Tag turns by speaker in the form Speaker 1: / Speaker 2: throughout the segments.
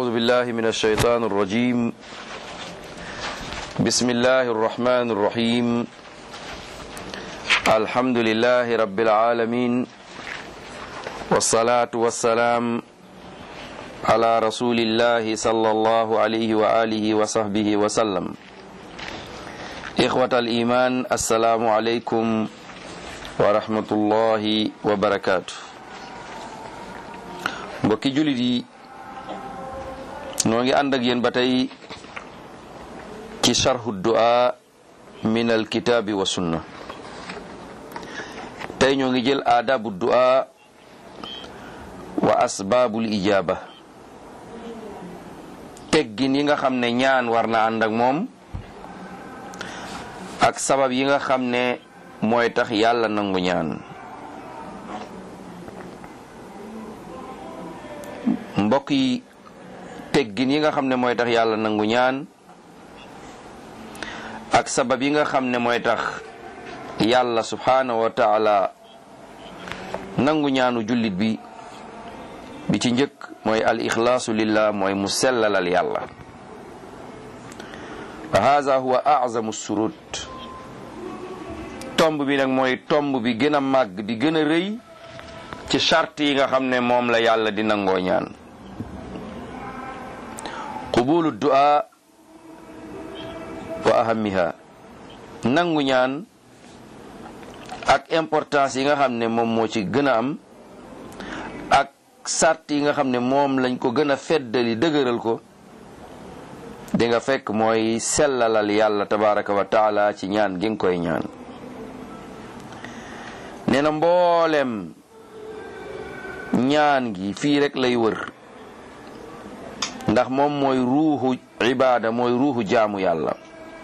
Speaker 1: أعوذ بالله من الشيطان الرجيم بسم الله الرحمن الرحيم الحمد لله رب العالمين والصلاة والسلام على رسول الله صلى الله عليه وآله وصحبه وسلم إخوة الإيمان السلام عليكم ورحمة الله وبركاته mbokki jullit yi noo ngi ànd ak yéen ba tey ci charhu du'a min al kitaabi wa sunna tey ñoo ngi jël aadabu du'a wa asbaabul ijaaba teggin yi nga xam ne ñaan war na ànd ak moom ak sabab yi nga xam ne mooy tax yàlla nangu ñaan mbokk yi teggin yi nga xam ne mooy tax yàlla nangu ñaan ak sabab yi nga xam ne mooy tax yàlla subhaanahu wa taala nangu ñaanu jullit bi bi ci njëkk mooy al ixlaasu lillah mooy mu sellalal yàlla wa haza huwa azamu surut tomb bi nag mooy tomb bi gën a màgg bi gën a rëy ci charte yi nga xam ne moom la yàlla di nangoo ñaan qubulu du'a wa ahamiha nangu ñaan ak importance yi nga xam ne moom moo ci gën a am ak sart yi nga xam ne moom lañ ko gën a feddali dëgëral ko di nga fekk mooy sellalal yàlla tabaraka wa taala ci ñaan gi nga koy ñaan nee na mboolem ñaan gi fii rek lay wër ndax moom mooy ruuxu ibaada mooy ruuxu jaamu yàlla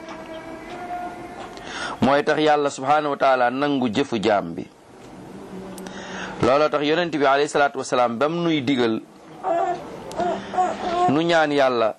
Speaker 1: mooy tax yàlla subhaanahu wa taala nangu jëfu jaam bi looloo tax yonent bi alayhi salaatu wasalaam bam nuy digal nu ñaan yàlla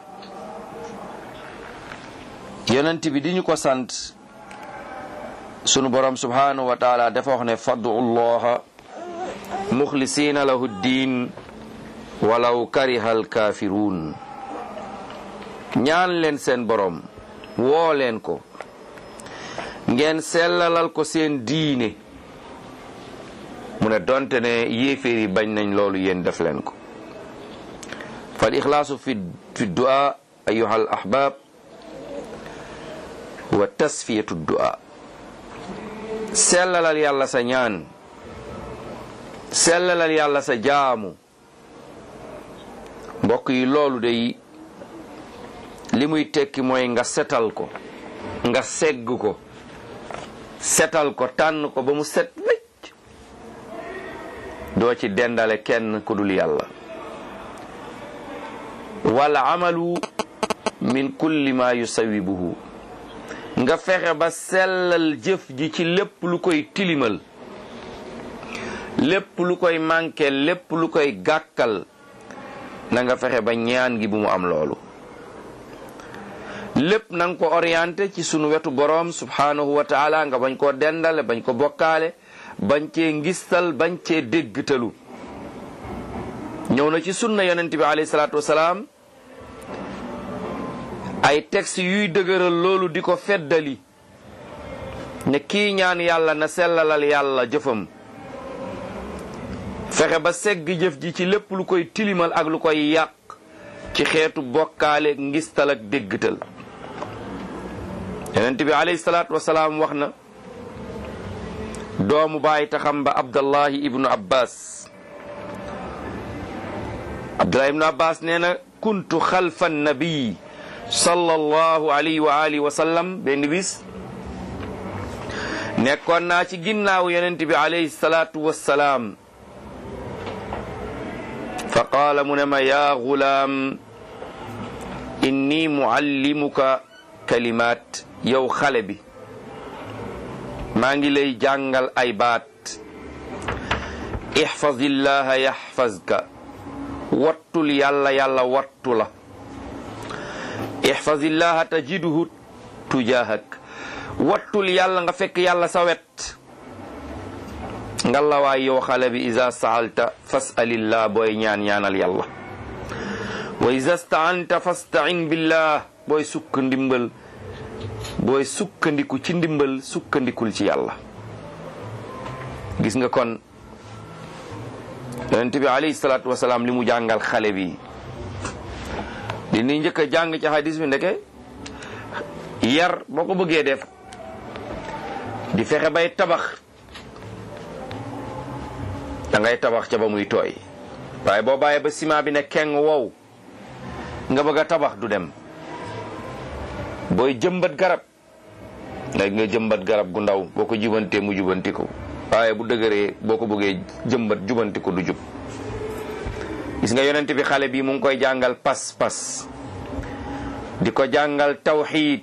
Speaker 1: yonent bi di ñu ko sant sunu borom subhaanahu wa taala dafa wax ne faddu llaha muxlisiina lahu diin walaw kariha alkaafiruun ñaan leen seen borom woo leen ko ngeen sellalal ko seen diine mu ne donte ne yéeféer yi bañ nañ loolu yéen def leen ko fal ixlaasu fi fi du'a ayuha al ahbab wa tasfiyatu du'a sellalal yàlla sa ñaan sellalal yàlla sa jaamu mbokk yi loolu day li muy tekki mooy nga setal ko nga segg ko setal ko tànn ko ba mu set wecc doo ci dendale kenn ku dul yàlla wal amalu min kulli ma yusawibuhu nga fexe ba sellal jëf ji ci lépp lu koy tilimal lépp lu koy manqué lépp lu koy gàkkal na nga fexe ba ñaan gi bu mu am loolu lépp na nga ko orienté ci sunu wetu boroom subhanahu wa taala nga bañ koo dendale bañ ko bokkaale bañ cee ngistal bañ cee déggtalu ñëw na ci sunna yonent bi alayhi salaatu wasalaam ay texte yuy dëgëral loolu di ko feddali ne kii ñaan yàlla na sellalal yàlla jëfam fexe ba segg jëf ji ci lépp lu koy tilimal ak lu koy yàq ci xeetu bokkaale ngistal ak déggtal yonent bi alayhi salaatu wasalaam wax na doomu baay taxam ba abdallahi ibnu abbas abdullahi ibnu abbas nee na kuntu xalfa nabii sallallahu alayhi wa alihi wa sallam benn bis nekkoon naa ci ginnaaw yonent bi alayhi salaatu wassalaam fa qaala mu ne ma yaa gulaam inni muallimuka kalimaat yow xale bi maa ngi lay jàngal ay baat ihfazillaha yaxfazka wattul yàlla yàlla wattu la ihfazillaha tajiduhu tujahak wattul yàlla nga fekk yàlla sa wet ngalawaay yow xale bi isa saalta fasalillah booy ñaan ñaanal yàlla wa iza staanta fastain billah booy sukk ndimbal booy sukkandiku ci ndimbal sukkandikul ci yàlla gis nga kon yonent bi alayhi salaatu wasalaam li mu jàngal xale bi li ni njëkk a jàng ci hadis bi ndeke yar boo ko bëggee def di fexe bay tabax da ngay tabax ca ba muy tooy waaye boo bàyyee ba ciment bi ne keng wow nga bëgg a tabax du dem booy jëmbat garab léegi nga jëmbat garab gu ndaw boo ko jubantee mu jubanti ko waaye bu dëgëree boo ko bëggee jëmbat jubanti ko du jub gis nga yonent bi xale bi mu ngi koy jàngal pas-pas di ko jàngal tawxiid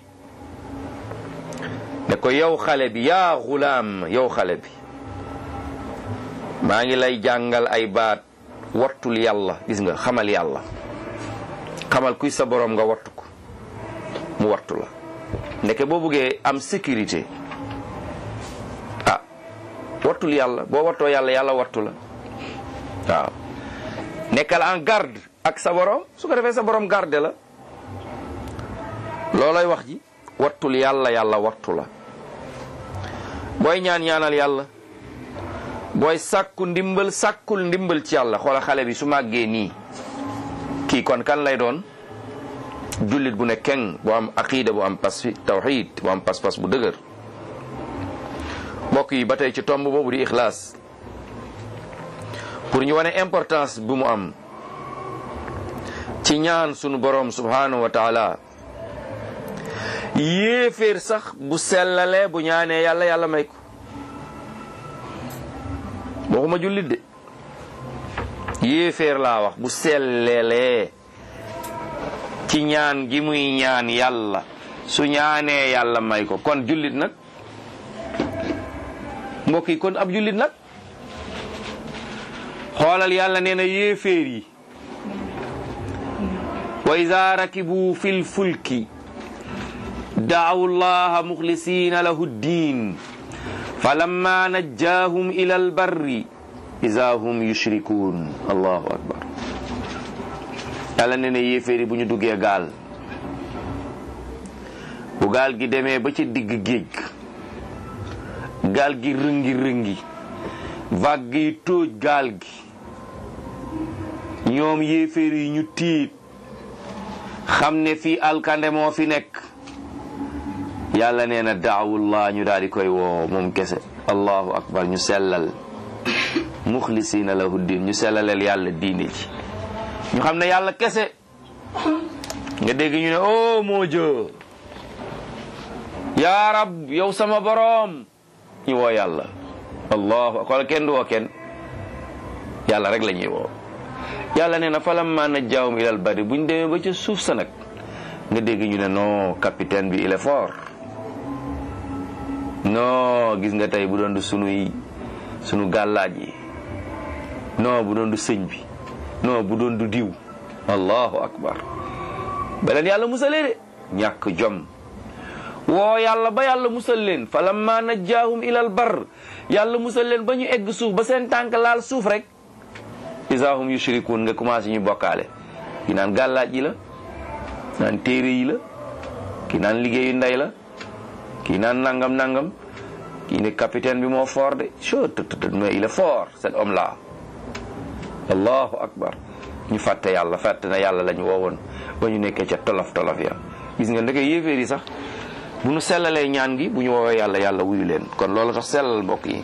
Speaker 1: ne ko yow xale bi yaa xulaam yow xale bi maa ngi lay jàngal ay baat wattul yàlla gis nga xamal yàlla xamal kuy sa borom nga wattu ko mu wattu la ndeke boo bëggee am sécurité ah wattul yàlla boo wattoo yàlla yàlla wattu la waaw nekkal en garde ak sa borom su ko defee sa borom garde la loolay wax ji wattul yàlla yàlla wattu la booy ñaan ñaanal yàlla booy sàkku ndimbal sàkkul ndimbal ci yàlla xoola xale bi su màggee nii kii kon kan lay doon jullit bu ne keng bu am aqida bu am pas tawxid bu am pas-pas bu dëgër mbokk yi ba tey ci tomb boobu di ixlaas pour ñu wane importance bu mu am ci ñaan sunu borom subhanahu wa taala yéeféer sax bu sellalee bu ñaanee yàlla yàlla may ko waxuma jullit de yéeféer laa wax bu sellelee ci ñaan gi muy ñaan yàlla su ñaanee yàlla may ko kon jullit nag mbokk yi kon ab jullit nag xoolal yàlla nee na yéeféer yi wa iza rakibu fil fulki daawu llaha muxlisina lahu ddin falamma najjaahum ila albarri iza hum yushrikuun allahu akbar yàlla nee na yéeféer yi bu ñu duggee gaal bu gaal gi demee ba ci digg géej gaal gi rëngi rëngi vague yi tóoj gaal gi ñoom yéeféer yi ñu tiit xam ne fii alkande moo fi nekk yàlla nee na daawullah ñu daal di koy woo moom kese allahu akbar ñu sellal muxlisina lahu din ñu sellaleel yàlla diine ji ñu xam ne yàlla kese nga dégg ñu ne oh moo jë yaa rab yow sama boroom ñu woo yàlla allahu akbar kenn du woo kenn yàlla rek la ñuy woo yàlla nee na falamma najjaahum ilal barri buñ demee ba ca suuf sa nag nga dégg ñu ne non capitaine bi il est fort non gis nga tey bu doon du sunuy sunu gàllaaj yi non bu doon du sëñ bi non bu doon du diw allahu akbar beleen yàlla musalee de ñàkk jom woo yàlla ba yàlla musal leen falamma najjaahum ilal bar yàlla musal leen ba ñu egg suuf ba seen tànk laal suuf rek isahum yushrikun nga commencé ñu bokkaale ki naan gàllaaj yi la naan téere yi la ki naan liggéeyu ndey la kii naan nangam nangam kii ne capitaine bi moo fort de cho tëtëtë mais il est fort cet homme là allahu akbar ñu fàtte yàlla fàtte na yàlla lañu woowoon ba ñu nekkee ca tolof tolof ya gis nga ndeke yéeféer yi sax bu ñu sellalee ñaan gi bu ñu woowee yàlla yàlla wuyu leen kon loolu tax sellal mbokk yi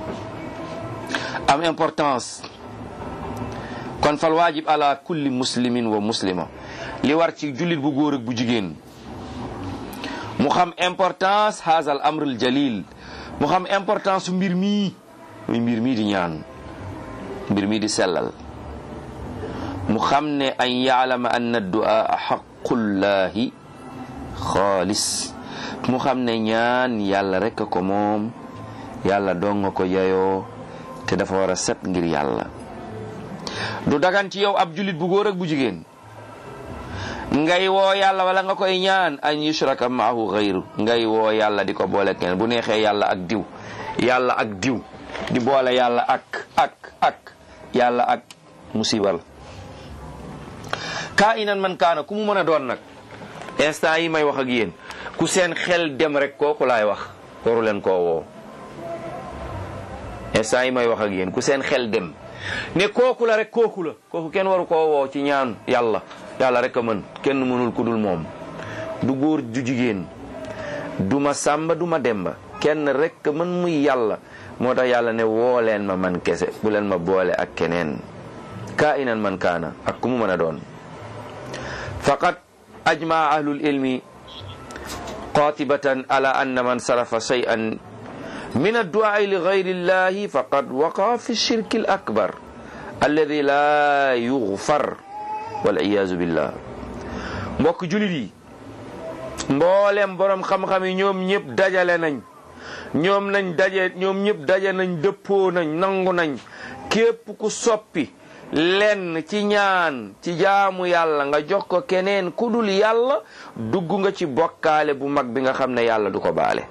Speaker 1: am importance kon fal waajib ala kulli muslimin wa muslima li war ci jullit bu góor ak bu jigéen mu xam importance haazal amrul jalil mu xam importance su mbir mii muy mbir mii di ñaan mbir mii di sellal mu xam ne an yaalama anna du'a xaqullahi xaalis mu xam ne ñaan yàlla rek a ko moom yàlla dong nga ko yayoo te dafa war a set ngir yàlla du dagan ci yow ab julit bu góor ak bu jigéen ngay woo yàlla wala nga koy ñaan an yushraka maahu xayru ngay woo yàlla di ko boole kenn bu neexee yàlla ak diw yàlla ak diw di boole yàlla ak ak ak yàlla ak musibal kaa inan man kaana ku mu mën a doon nag instant yi may wax ak yéen ku seen xel dem rek kooku laay wax waru leen koo woo instant yi may wax ak yéen ku seen xel dem ne kooku la rek kooku la kooku kenn waru koo woo ci ñaan yàlla yàlla rek a mën kenn mënul ku dul moom du góor du jigéen du ma sàmba du ma demba kenn rek mën muy yàlla moo tax yàlla ne woo leen ma man kese bu leen ma boole ak keneen kaa inan man kaana ak ku mu mën a doon faqad ajmaa ahlul ilmi qatibatan ala anna man sarafa shay'an min addu'ai li gayri llahi faqad waqa fi shirki al akbar alladi la yughfar wal iyazu billah mbokk julit yi mboolem borom xam-xam yi ñoom ñëpp dajale nañ ñoom nañ daje ñoom ñëpp daje nañ dëppoo nañ nangu nañ képp ku soppi lenn ci ñaan ci jaamu yàlla nga jox ko keneen ku dul yàlla dugg nga ci bokkaale bu mag bi nga xam ne yàlla du ko baale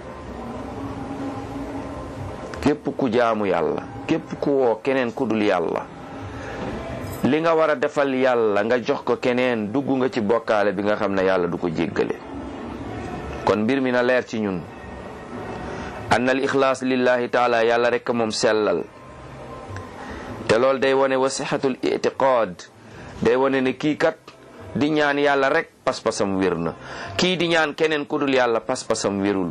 Speaker 1: képp ku jaamu yàlla képp ku woo keneen ku dul yàlla li nga war a defal yàlla nga jox ko keneen dugg nga ci bokkaale bi nga xam ne yàlla du ko jéggale kon mbir mi na leer ci ñun anna al ixlaas lillahi taala yàlla rekk moom sellal te loolu day wane wa sixatul itiqaad day wane ne kii kat di ñaan yàlla rek pas-pasam wér na kii di ñaan keneen ku dul yàlla pas-pasam wérul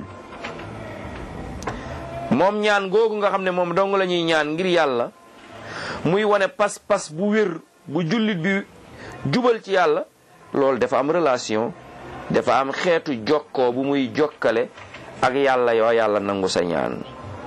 Speaker 1: moom ñaan googu nga xam ne moom dong la ñuy ñaan ngir yàlla muy wane pas-pas bu wér bu jullit bi jubal ci yàlla loolu dafa am relation dafa am xeetu jokkoo bu muy jokkale ak yàlla yoo yàlla nangu sa ñaan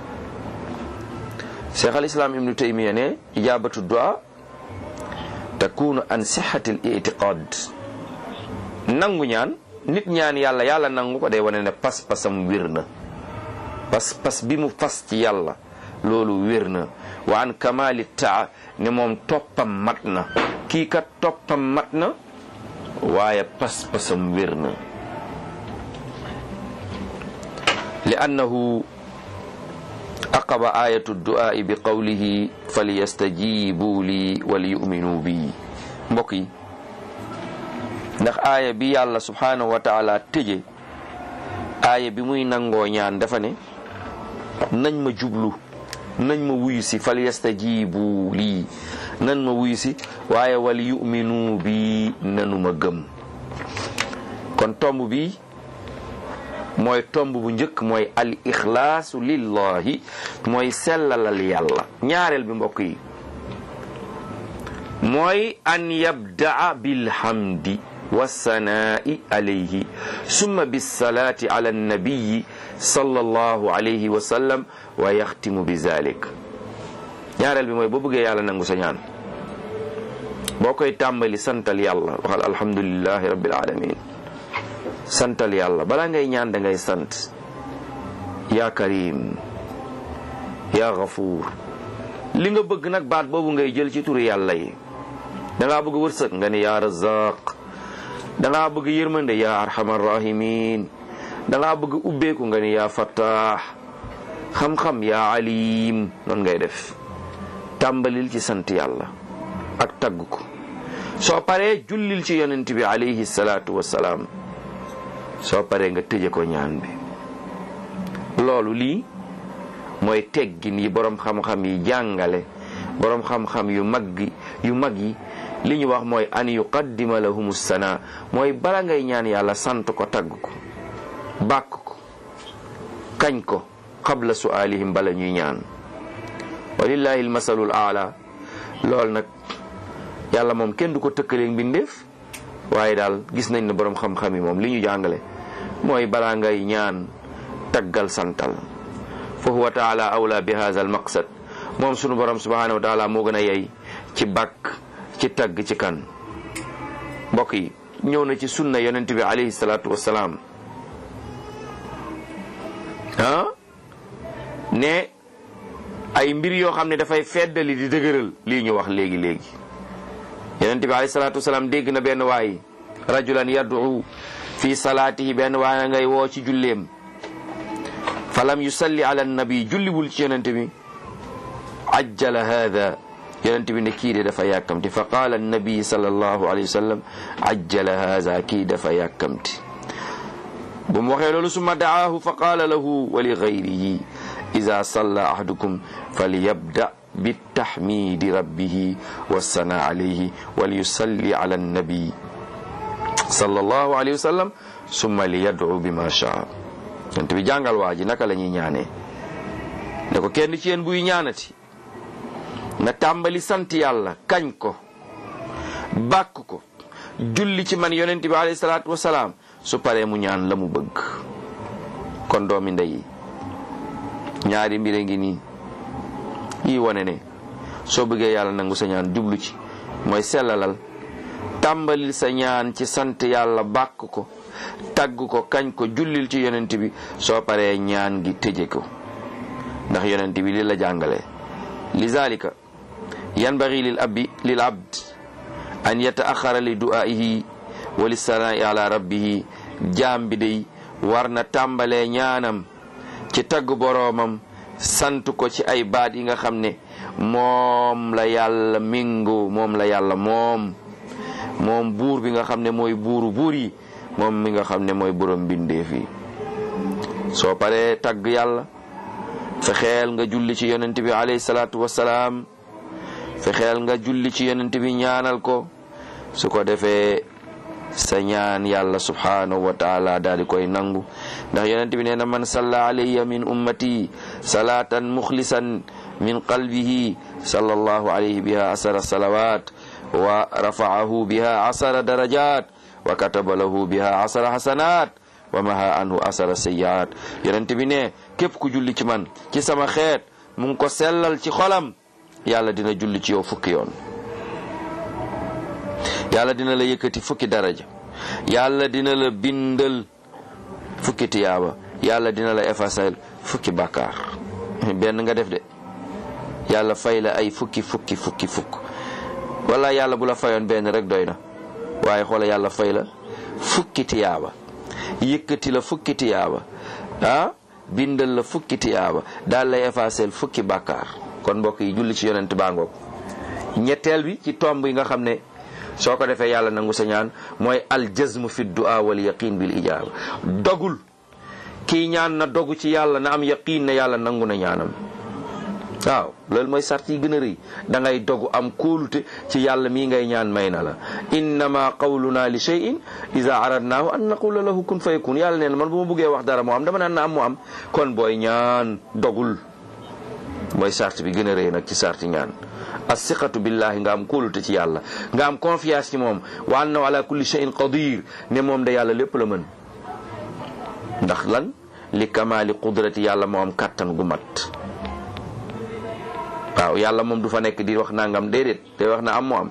Speaker 1: cheikh al islam ibnu taymiya ne ijabatu du'a takunu an sihati al i'tiqad nangu ñaan nit ñaan yàlla yàlla nangu ko day wane ne pas-pasam wér na pas-pas bi mu fas ci yàlla loolu wér na wa an kamali taa ne moom toppam mat na kii kat toppam mat na waaye pas-pasam wér na li annahu aqaba ayatu du'aa'i bi qawlihi falyastajibu li waliyuminu bi mbokk yi ndax aaya bi yàlla subhanahu wa taala tëje aaya bi muy nangoo ñaan dafa ne nañ ma jublu nañ ma wuyu si falyastajibu lii nañ ma wuyu si waaye waliyuminu bi nanu ma gëm kon tomb bi mooy tomb bu njëkk mooy al ixlaasu lillahi mooy sellalal yàlla ñaareel bi mbokk yi mooy an yabdaa bilhamdi wassanaa'i alayhi summa bisalaati ala annabiyi sallallahu alayhi wa sallam wa yaxtimu bi zalik ñaareel bi mooy boo bëggee yàlla nangu sa ñaan boo koy tàmbali santal yàlla waxal alhamdulillahi rabbil alamin santal yàlla balaa ngay ñaan da ngay sant yaa karim yaa gafuur li nga bëgg nag baat boobu ngay jël ci turu yàlla yi dangaa bëgg wërsëg nga ni yaa razaq dangaa bëgg yërmande yaa arhamar rahimin dangaa bëgg ubbeeku nga ni yaa fattaax xam-xam yaa alim noonu ngay def tàmbalil ci sant yàlla ak tagg ko soo paree jullil ci yonent bi alayhi salaatu wassalaam soo paree nga tëje ko ñaan bi loolu lii mooy teggin yi boroom xam-xam yi jàngale boroom xam-xam yu mag yu mag yi li ñu wax mooy an yuqaddima lahum sana mooy bala ngay ñaan yàlla sant ko tagg ko bàkk ko kañ ko qabla su'aalihim bala ñuy ñaan walillahi almasalul aala loolu nag yàlla moom kenn du ko tëkkaleeg mbindeef waaye daal gis nañ ne boroom xam-xam yi moom li ñu jàngale mooy balaa ngay ñaan taggal santal fa huwa taala awla bi hadha al maqsad moom sunu borom subhanahu wa taala moo gën a yey ci bàkk ci tagg ci kan mbokk yi ñëw na ci sunna yonent bi alayhi salaatu wassalaam ah ne ay mbir yoo xam ne dafay feddali di dëgëral lii ñu wax léegi léegi yonent bi alayhi salaatu wasalaam dégg na benn waay rajulan yad'u fi salaatihi benn waay ngay woo ci julleem falam yusalli ala nabi julliwul ci yonent bi ajjala hada yonent bi ne kii de dafa yàkkamti fa qaala annabi sallallahu alayhi wa sallam ajjala haza kii dafa yàkkamti bu mu waxee loolu summa daahu fa qaala lahu wa li gayrihi ida salla ahadukum falyabda bitahmidi rabbihi wassana alayhi walyusalli ala annabi sallallahu alayhi wa sallam summa liyad'u bima shaa yonent bi jàngal waa ji naka la ñuy ñaanee ne ko kenn ci yéen buy ñaanati na tàmbali sant yàlla kañ ko bàkk ko julli ci man yonent bi alayhi salaatu wasalaam su paree mu ñaan la mu bëgg kon doomi ndey ñaari mbir a ngi nii yi wane ne soo bëggee yàlla nangu sa ñaan jublu ci mooy sellalal tàmbalil sa ñaan ci sant yàlla bàkk ko tagg ko kañ ko jullil ci yonent bi soo paree ñaan gi tëje ko ndax yonent bi li la jàngale lizalika yanbaghi lil abdi lil abd an yataaxara li du'aihi wa lissanaa'i ala rabbihi jaam bi day war na tàmbalee ñaanam ci tagg boroomam sant ko ci ay baat yi nga xam ne moom la yàlla mingu moom la yàlla moom moom buur bi nga xam ne mooy buuru buur yi moom mi nga xam ne mooy borom mbindeef yi soo paree tagg yàlla fexeel nga julli ci yonent bi alayhi salaatu wassalaam fexeel nga julli ci yonent bi ñaanal ko su ko defee sa ñaan yàlla subhanahu wa taala daal di koy nangu ndax yonent bi nee na man salla alayya min ummati salatan muxlisan min qalbihi sallallahu alayhi biha asara salawat wa rafaahu biha asara darajat wa kataba lahu biha asara hasanat wa maha anhu asara sayyiat yonent bi ne képp ku julli ci man ci sama xeet mu ngi ko sellal ci xolam yàlla dina julli ci yow fukki yoon yàlla dina la yëkkati fukki daraja yàlla dina la bindal fukki tiyaaba yàlla dina la efasal fukki bàkkaar benn nga def de yàlla fay la ay fukki fukki fukki fukk wala yàlla bu la fayoon benn rek doy na waaye xoola yàlla fay la fukki tiyaaba yëkkati la fukki tiyaaba ah bindal la fukki tiyaaba daal lay efasel fukki bàkkaar kon mbokk yi julli ci yonent baa ngoog ñetteel bi ci tomb yi nga xam ne soo ko defee yàlla nangu sa ñaan mooy aljazmu fi du'a wal yaqin bil ijaaba dogul kii ñaan na dogu ci yàlla na am yaqin ne yàlla nangu na ñaanam waaw loolu mooy sart yi gën a rëy da ngay dogu am kóolute ci yàlla mii ngay ñaan may na la innama qawluna li shay'in ida aradnaahu an naqula lahu kun fayakun yàlla nee na man bu ma buggee wax dara moo am dama naan na am mu am kon booy ñaan dogul mooy sart bi gën a rëy nag ci sarti ñaan asiqatu billahi nga am kóolute ci yàlla nga am confiance ci moom wa annahu ala kulli shay'in qadir ne moom da yàlla lépp la mën ndax lan li kamaali qudrati yàlla moo am kàttan gu mat waaw yàlla moom du fa nekk di wax nangam déedéet day wax na am mu am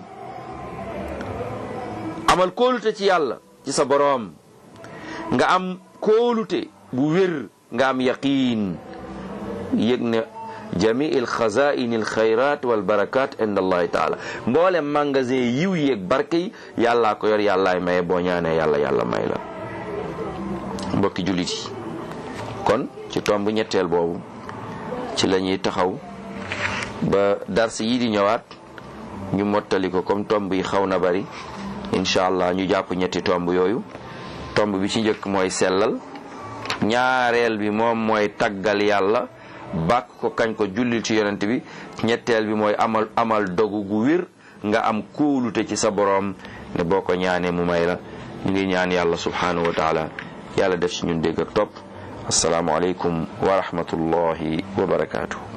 Speaker 1: amal kóolute ci yàlla ci sa boroom nga am kóolute bu wér nga am yaqiin yëg ne jami il xazain il xayrat wal barakat inda allahi taala mboole magasin yiw yeeg barke yi yàllaa ko yor yàllaay maye boo ñaanee yàlla yàlla may la mbokki jullit yi kon ci tomb ñetteel boobu ci la ñuy taxaw ba dars yi di ñëwaat ñu mottali ko comme tomb yi xaw na bari incha allah ñu jàpp ñetti tomb yooyu tomb bi ci njëkk mooy sellal ñaareel bi moom mooy taggal yàlla bàkk ko kañ ko jullil ci yonent bi ñetteel bi mooy amal amal dogu gu wér nga am kóolute ci sa boroom ne boo ko ñaanee mu may la ñu ngi ñaan yàlla subhanahu wa taala yàlla def ci ñun dégg ak topp asalaamualeykum wa rahmatullahi wa barakaatu.